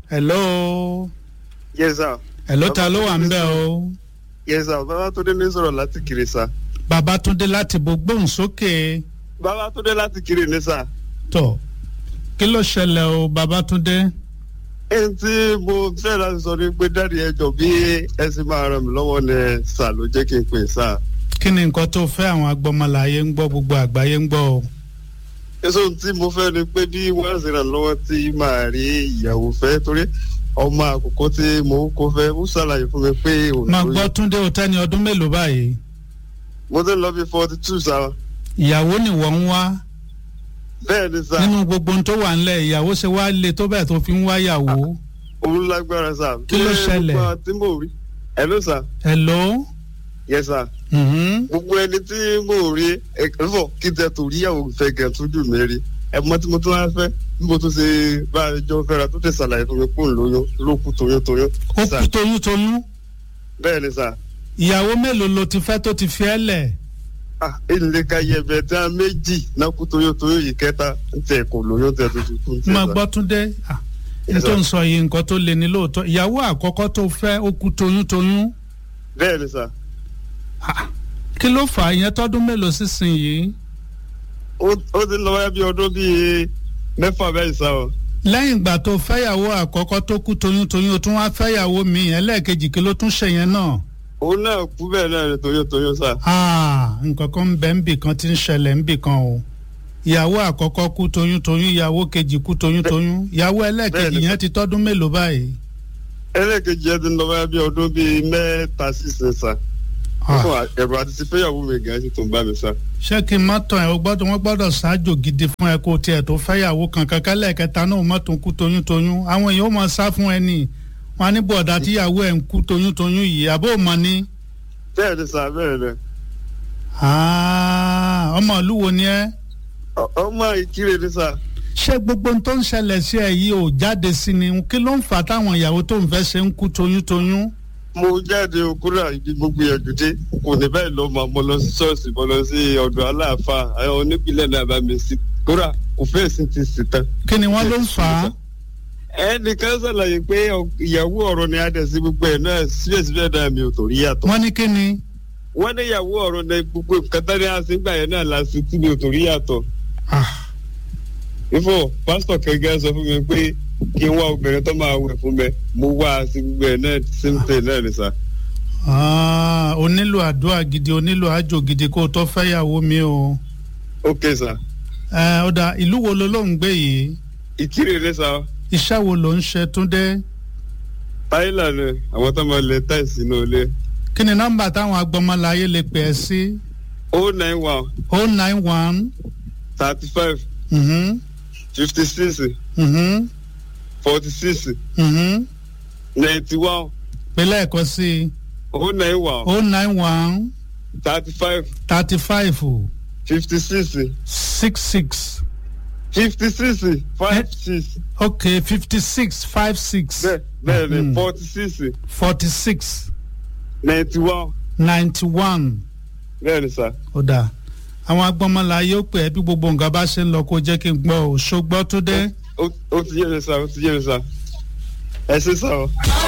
hello yes sir hello ta ló wà ń bẹ̀ o yes sir babatunde ní sọ̀rọ̀ láti kiri sa babatunde láti bo gbóhùn sókè babatunde láti kiri ní sa tọ kí ló ṣẹlẹ̀ o babatunde ẹni tí mo fẹ́ láti sọ ni pé dáàdi ẹjọ́ bí ẹ sì máa ràn mí lọ́wọ́ ní sà ló jẹ́ kí n pè sà kí ni nǹkan tó fẹ́ àwọn agbọmọláyé ń gbọ́ gbogbo àgbáyé ń gbọ́ o èso tí mo fẹ́ ni pé bí wọ́n sì ràn lọ́wọ́ tí màá rí ìyàwó fẹ́ torí ọmọ àkókò tí mò ń kó fẹ́ ó ṣàlàyé fún mi pé òun máa gbọ́ túndé o tẹ́ni ọdún mélòó báyìí mo ti ń lọ bí forty two sa ìyàwó ni wọ́n ń wá bẹ́ẹ̀ ni sà nínú gbogbo ohun tó wà ńlẹ̀ ìyàwó ṣe wá le tó bẹ́ẹ̀ tó fi ń wá ìyàwó òun lágbára sà Kí ló ṣẹlẹ̀? gbogbo àwọn tí mo rí ẹ ló sà hello yes sà mhm, gbogbo ẹni tí mo rí ẹfọ kí n tẹ torí ìyàwó fẹ́ gẹ tójú mi rí ẹ mọ tí mo tún wá fẹ́ bí mo tún ṣe bá a jọ fẹ́ra tó tẹ ṣàlàyé fún mi kó n lóyún ló kú toyún toyún ó sà kú toyún toyún bẹ́ẹ̀ ni sà ìyàwó mélòó ló ti fẹ́ tó ti fi ẹ́ lẹ̀ ah ilé ka yẹbẹ tí a méjì náà kú toyún toyún yìí kẹta ń tẹ kò lóyún tẹ tó ti kú ń tẹ máa sà. gbọ́ túndé ah, n tó ń sọ yìí nǹkan tó le ní lóòótọ́ ìyàwó àkọ́kọ́ tó fẹ́ ó kú toyún toyún bẹ́ẹ̀ ni sà Ah, kí ló fà á ìyẹn tọ́dún mélòó sísìn yìí ó ó ti lọ wáyé bí ọdún bíi mẹ́fà bẹ́ẹ̀ sà o lẹ́yìn ìgbà tó fẹ́yàwó àkọ́kọ́ tó kú toyún toyún o tún wá fẹ́yàwó mi ẹlẹ́ẹ̀kejì kí ló tún ṣe yẹn náà òun náà kú bẹ́ẹ̀ náà ni toyún toyún sà Ah, nǹkan kan ń bẹ ń bì kan tí ń ṣẹlẹ̀ ń bì kan o ìyàwó àkọ́kọ́ kú toyún toyún ìyàwó kejì kú toyún toyún ìyàwó ẹlẹ́ẹ̀kejì Bẹ́ẹ̀ni. yẹn ti tọ́dún mélòó báyìí. ẹlẹ́ẹ̀kejì yẹn ti lọ wáyé bí ọdún bíi mẹ́ta sísè sà Ah, fún ẹ̀rọ àti ti fẹ́yàwó mi gan ṣe tó ń bá mi sà. ṣé kí n má tàn ẹ́ o gbọ́dọ̀ wọ́n gbọ́dọ̀ ṣáájò gidi fún ẹ kó o tiẹ̀ tó fẹ́yàwó kankan kẹ́lẹ́ẹ̀kẹta náà má tún kú toyún toyún àwọn èèyàn ó máa sá fún ẹ nì wọn á ní bọ̀dá tíyàwó ẹ̀ ń kú toyún toyún yìí àbó ò mọ̀ ni. bẹ́ẹ̀ ni sà bẹ́ẹ̀ ni Ah, ọmọ ìlú wo ni ẹ. Ọ- ọmọ ìkírè ni sà. ṣé gbogbo ohun tó ń ṣẹlẹ̀ sí ẹ yìí ò jáde sí ni kí ló ń fà á táwọn ìyàwó tó ń fẹ́ ṣe ń kú toyún toyún. mo jáde okúrò ibi gbogbo ìyànjú dé kò ní báyìí lọ mọ mo lọ sí ṣọ́ọ̀ṣì mo lọ sí ọ̀dọ̀ aláàfáà àwọn onípìlẹ̀ náà bá mi sí kóra kò fẹ́ẹ̀ sí ti sì tán. kí ni wọ́n ló ń fà á. ẹnìkan ṣàlàyé pé ọ- ìyàwó ọ̀rọ̀ ni adẹ̀ sí gbogbo ẹ̀ náà síbẹ̀síbẹ̀ náà mi ò tó rí yàtọ̀. wọ́n ní kí ni. wọ́n ní ìyàwó ọ̀rọ̀ ní gbogbo nǹkan tán ní àṣìgbà yẹn náà la sí tí mi ò tó rí yàtọ̀. Ah, ifo pásítọ̀ kẹ̀kẹ́ sọ fún mi pé kí n wá obìnrin tó máa wẹ̀ fún mi mo wá a sí gbogbo ẹ̀ náà síntẹ̀ náà ni sà. ah, o nílò àdúrà gidi o nílò àjò gidi kó o tó fẹ́yàwó mi o. ok sà ẹ ó dà ìlú wo ló ló ń gbé yìí ìkírè ní sà iṣẹ́ wo ló ń ṣe túndé. táyìlà ni àwọn tó máa lẹ táìsì náà lé kí ni nọ́mbà táwọn agbọmọláyé lè pè ẹ́ sí. o nine one o nine one thirty five mhm, fifty six mhm, forty six mhm. ninety one pè lẹ́ẹ̀kan sí i o nine one o nine one thirty five thirty five fifty six six six fifty six five six okay fifty six five six bẹ́ẹ̀ bẹ́ẹ̀ ni Mhm. forty six forty six ninety one ninety one. bẹ́ẹ̀ ni sà. ó dáa àwọn agbọmọláyé ó pè é bí gbogbo nǹkan bá ṣe ń lọ kó jẹ́ kí n gbọ́ ò ṣó gbọ́ tó dé. ó ó ti yé mi sà ó ti yé mi sà ẹ ṣe sà o.